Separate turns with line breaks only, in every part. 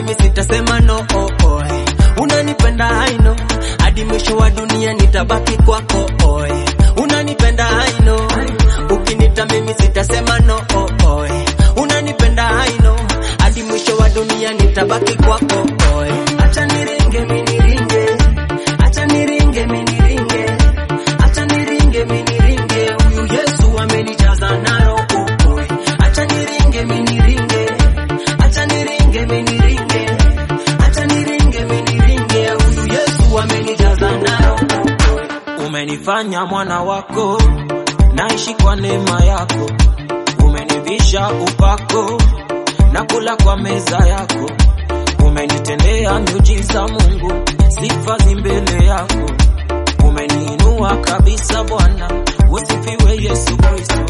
mimi sitasema no oh, oh. Unanipenda I know, hadi mwisho wa dunia nitabaki kwako oh. Unanipenda I know, ukinita mimi sitasema no oh, oh. Unanipenda I know, hadi mwisho wa dunia nitabaki kwako oh. Acha niringe mimi niringe, acha niringe mimi niringe, acha niringe mimi niringe, huyu Yesu amenijaza na roho oh. Acha niringe mimi niringe, acha niringe mimi niringe, acha niringe mimi niringe, huyu Yesu amenijaza na roho oh.
Umenifanya mwana wako, naishi kwa neema yako. Umenivisha upako na kula kwa meza yako. Umenitendea miujiza Mungu, sifa zi mbele yako. Umeniinua kabisa Bwana, usifiwe Yesu Kristo.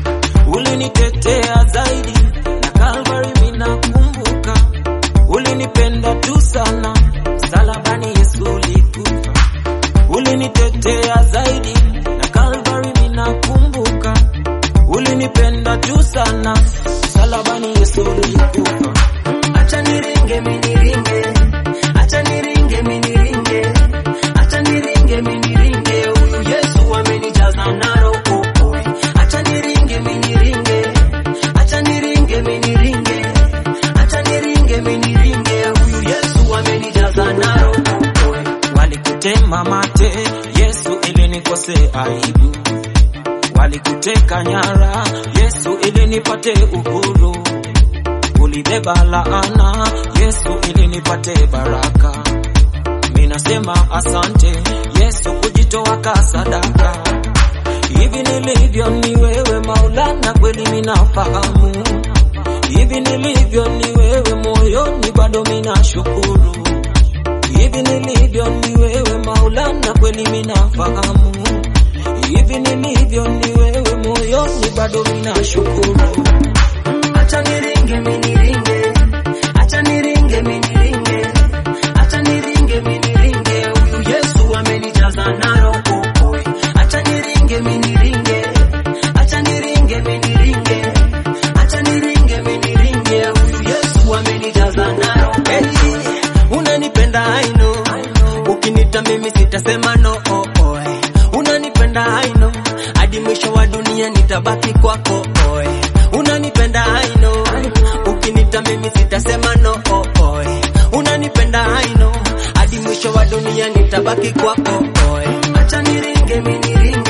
Ulinitetea zaidi na Calvary minakumbuka. Ulinipenda tu sana, msalabani Yesu ulikufa ulinitetea zaidi na Calvary minakumbuka, ulinipenda tu sana, msalabani Yesu ulikufa.
Acha niringe mimi niringe, acha niringe mimi niringe, acha niringe mimi niringe, huyu Yesu amenijaza na roho. Acha niringe mimi niringe, acha niringe mimi niringe, acha niringe mimi niringe, huyu Yesu amenijaza na roho.
Walikutema mate, Yesu ili nikose aibu. Walikuteka nyara, Yesu ili nipate uhuru. Ulibeba laana, Yesu ili nipate baraka. Minasema asante Yesu kujitoa ka sadaka. Hivi nilivyo ni wewe Maulana, kweli minafahamu. Hivi nilivyo ni wewe moyoni, bado minashukuru. Hivi nilivyo ni wewe Maulana, kweli minafahamu. Hivi nilivyo ni wewe moyoni, bado minashukuru.
Acha niringe mimi niringe, acha niringe mimi niringe, acha niringe mimi niringe, huyu Yesu amenijaza na roho. Acha niringe mimi niringe, acha niringe mimi niringe, acha niringe mimi niringe, huyu Yesu amenijaza na roho. Hey, unanipenda I know, ukinita mimi sitasema no oh, oh. Unanipenda I know, hadi mwisho wa dunia nitabaki kwako oh. Unanipenda I know, ukinita mimi sitasema no oh, oh. Unanipenda I know, hadi mwisho wa dunia nitabaki kwako oh. Acha niringe mimi niringe